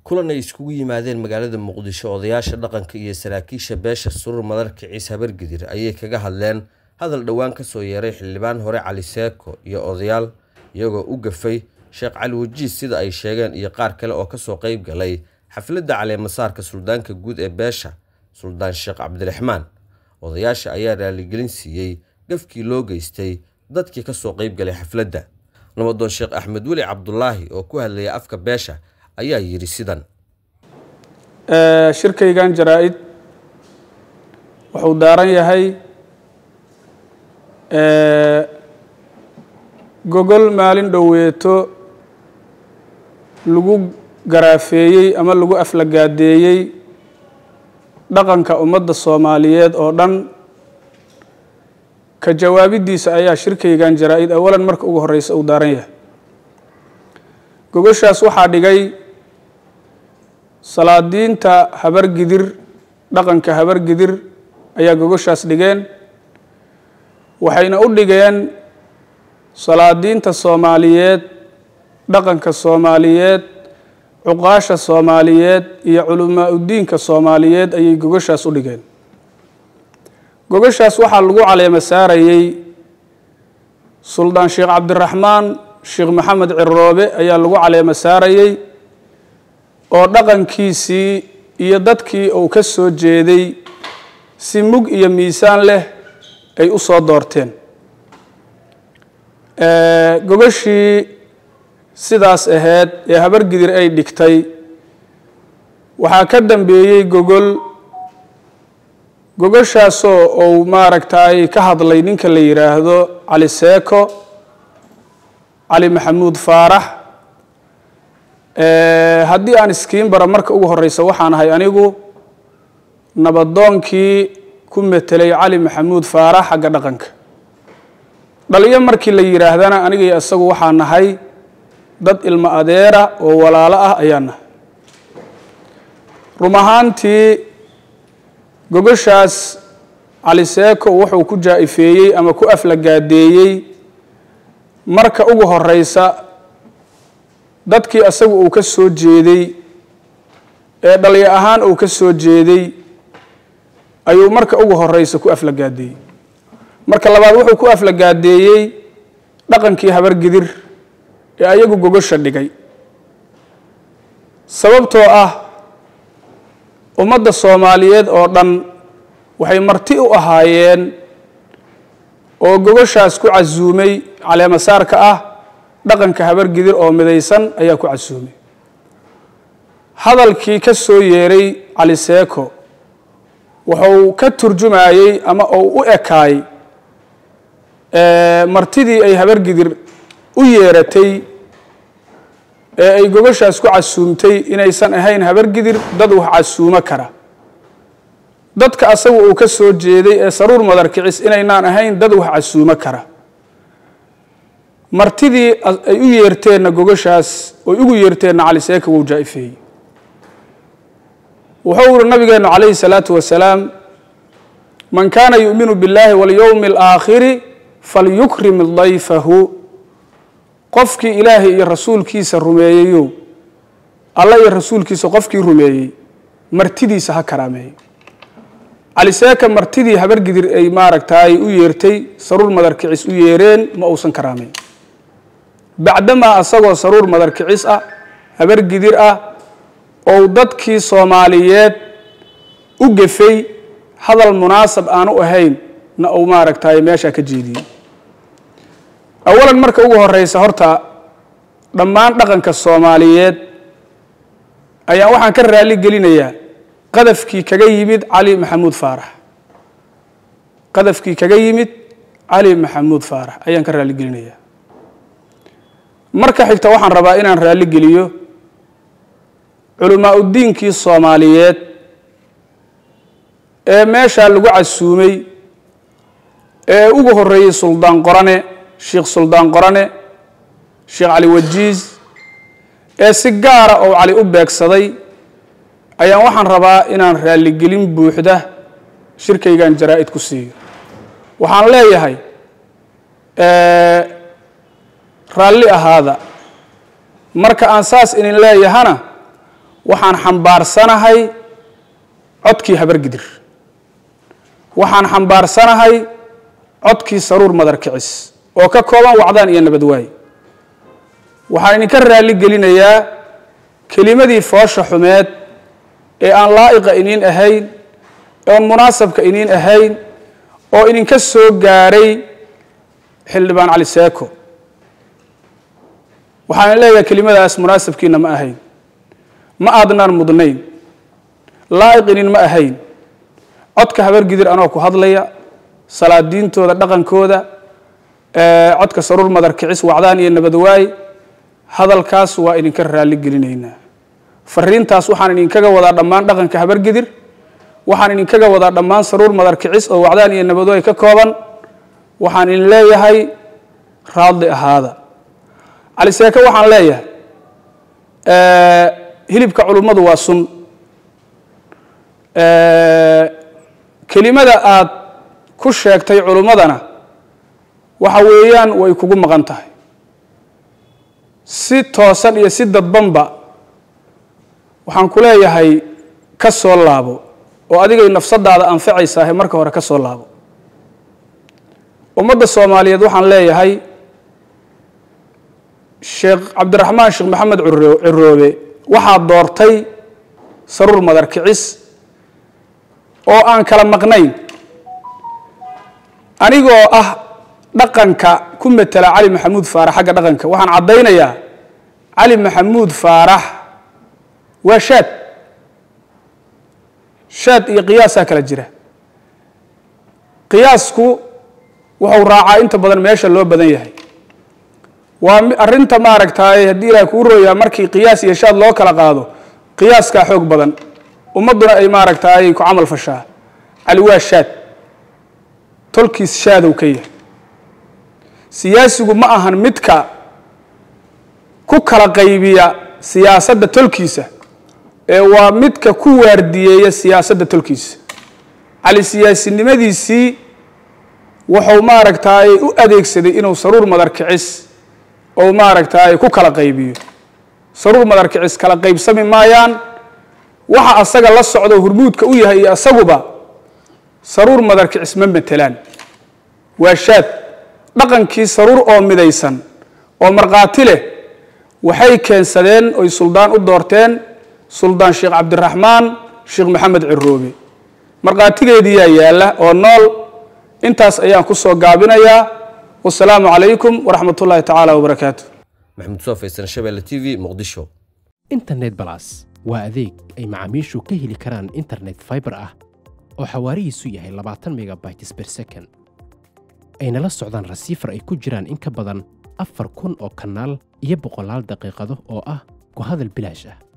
kulan ay iskugu yimaadeen magaalada muqdisho odayaasha dhaqanka iyo saraakiisha beesha surur madarka ciise habargidir ayay kaga hadleen hadal dhowaan kasoo yeeray xildhibaan hore cali seeko iyo odayaal iyagoo u gafay sheekh cali wajiis sida ay sheegeen iyo qaar kale oo kasoo qeyb galay xafladda caleemasaarka suldaanka guud ee beesha suldaan sheekh cabdiraxmaan odayaasha ayaa raaligelin siiyey gafkii loo geystay dadkii kasoo qeyb galay xafladda nabadoon sheekh axmed weli cabdulaahi oo ku hadlaya afka beesha ayaa yidhi sidan shirkaygan jaraa-id wuxuu daaran yahay gogol maalin dhoweeto lagu garaafeeyey ama lagu aflagaadeeyey dhaqanka ummadda soomaaliyeed oo dhan ka jawaabidiisa ayaa shirkaygan jaraa-id awalan marka ugu horeysa uu daaran yahay gogoshaas waxaa dhigay salaadiinta habargidir dhaqanka habargidir ayaa gogoshaas dhigeen waxayna u dhigeen salaadiinta soomaaliyeed dhaqanka soomaaliyeed cuqaasha soomaaliyeed iyo culamaa udiinka soomaaliyeed ayay gogoshaas u dhigeen gogoshaas waxaa lagu caleema saarayey suldaan sheekh cabdiraxmaan sheekh maxamed ciroobe ayaa lagu caleema saarayey oo dhaqankiisii iyo dadkii uu ka soo jeeday si mug iyo miisaan leh ay u soo doorteen gogoshii sidaas ahayd ee habargidir ay dhigtay waxaa ka dambeeyey gogol gogoshaasoo uu maaragtay ka hadlay ninka la yidhaahdo cali seeko cali maxamuud faarax haddii aan iskiin bara marka ugu horeysa waxaan ahay anigu nabadoonkii ku metelay cali maxamuud faarax xagga dhaqanka dhaliyo markii la yidhaahdana aniga iyo isagu waxaa nahay dad ilmo adeera oo walaalo ah ayaa nahay rum ahaantii gogoshaas cali seeko wuxuu ku jaa-ifeeyey ama ku aflagaadeeyey marka ugu horeysa dadkii asagu uu ka soo jeeday ee dhalyo ahaan uu ka soo jeeday ayuu marka ugu horeysa ku aflagaadeeyey marka labaad wuxuu ku aflagaadeeyey dhaqankii habargidir ee ayagu gogosha dhigay sababtoo ah ummadda soomaaliyeed oo dhan waxay marti u ahaayeen oo gogoshaas ku casuumay caleemasaarka ah dhaqanka habargidir oo midaysan ayaa ku casuumay hadalkii ka soo yeeray cali seeko wuxuu ka turjumayey ama uu u ekaay martidii ay habargidir u yeeratay ee ay gogoshaas ku casuumtay inaysan ahayn habargidir dad wax casuumo kara dadka asagu uu ka soo jeeday ee saruur madarkicis inaynaan ahayn dad wax casuumo kara martidii ay u yeerteenna gogoshaas oy ugu yeerteenna cali seeka wuu jaa-ifeeyey wuxuu uri nabigeenu calayhi salaatu wasalaam man kaana yu'minu biاllahi walyowmi alaakhiri falyukrim dayfahu qofkii ilaahay iyo rasuulkiisa rumeeyeyo alla iyo rasuulkiisa qofkii rumeeyey martidiisa ha karaameeyo cali seeka martidii habargidir ay maaragtaay u yeertay saruur madarkicis u yeereen ma uusan karaameyn bacdamaa asagoo saruur madarkicis ah habargidir ah ou dadkii soomaaliyeed u gefay hadal munaasab aan u ahayn na uu maaragtay meeshaa ka jeediyey awalan marka ugu horeysa horta dhammaan dhaqanka soomaaliyeed ayaan waxaan ka raali gelinayaa qadafkii kaga yimid cali maxamuud faarax qadafkii kaga yimid cali maxamuud faarax ayaan ka raali gelinayaa marka xigta waxaan rabaa inaan raali geliyo culamaa udiinkii soomaaliyeed ee meeshaa lagu casuumay ee ugu horeeyey suldaan qorane sheekh suldaan qorane sheekh cali wajiis ee si gaara oo cali u beegsaday ayaan waxaan rabaa inaan raaligelin buuxda shirkaygan jaraa-id ku siiyo waxaan leeyahay raalli ahaada marka aan saas idin leeyahana waxaan xambaarsanahay codkii habargidir waxaan xambaarsanahay codkii saruur madar kicis oo ka kooban wacdaan iyo nabadwaay waxaan idinka raalli gelinayaa kelimadii foosha xumeed ee aan laa'iqa iniin ahayn oon munaasabka iniin ahayn oo idinka soo gaaray xildhibaan cali seeko waxaan leeyahay kelimadaas munaasabkiina ma ahayn ma aadnaan mudnayn laa'iq inin ma ahayn codka habargidir anoo ku hadlaya salaadiintooda dhaqankooda codka saruur madar kicis wacdaan iyo nabadwaay hadalkaas waa idinka raalli gelinaynaa fariintaas waxaan idinkaga wadaa dhammaan dhaqanka habargidir waxaan idinkaga wadaa dhammaan saruur madar kicis oo wacdaan iyo nabadwaay ka kooban waxaan idin leeyahay raadli ahaada cali seeke waxaan leeyahay hilibka culummadu waa sun kelimada aad ku sheegtay culummadana waxa weeyaan way kugu maqan tahay si toosan iyo si dadbanba waxaan ku leeyahay ka soo laabo oo adigay nafsadaada anfacaysaahe marka hore ka soo laabo ummadda soomaaliyeed waxaan leeyahay sheekh cabdiraxmaan sheekh maxamed ciroobe waxaa doortay saruur madar kicis oo aan kala maqnayn anigoo ah dhaqanka ku matela cali maxamuud faarax xagga dhaqanka waxaan caddaynayaa cali maxamuud faarax waa shaad shaad iyo qiyaasaa kala jira qiyaasku wuxuu raacaa inta badan meesha loo badan yahay waa arrinta maaragtaay haddii ilaah kuu rooyaa markii qiyaas iyo shaad loo kala qaado qiyaaskaa xoog badan ummadduna ay maaragtaay ku camal fashaa cali waa shaad tolkiis shaadow ka yahay siyaasigu ma ahan midka ku kala qaybiya siyaasadda tolkiisa ee waa midka ku waardiyeeya siyaasadda tolkiisa cali siyaasinimadiisii wuxuu maaragtaay u adeegsaday inuu saruur madar kicis ou maaragtaay ku kala qaybiyo saruur madar kicis kala qaybsami maayaan waxa asaga la socdo hurmuudka u yahay iyo asaguba saruur madar kicis ma matelaan waa shaad dhaqankii saruur oo midaysan oo markhaati leh waxay keensadeen oy suldaan u doorteen suldaan sheekh cabdiraxmaan sheekh maxamed ciroobe markhaatigeediyaa yaalla oo nool intaas ayaan ku soo gaabinayaa wasalaamu calaykum waraxmat ullaahi tacaala wabarakaatu maxamuud soo faysan shabeelle t v muqdisho internet balas waa adeeg ay macaamiishu ka heli karaan internet fiber ah oo xawaarihiisu yahay labaatan megabytes per second ayna la socdaan rasiifar ay ku jiraan in ka badan afar kun oo kanaal iyo boqolaal daqiiqado oo ah ku hadal bilaash ah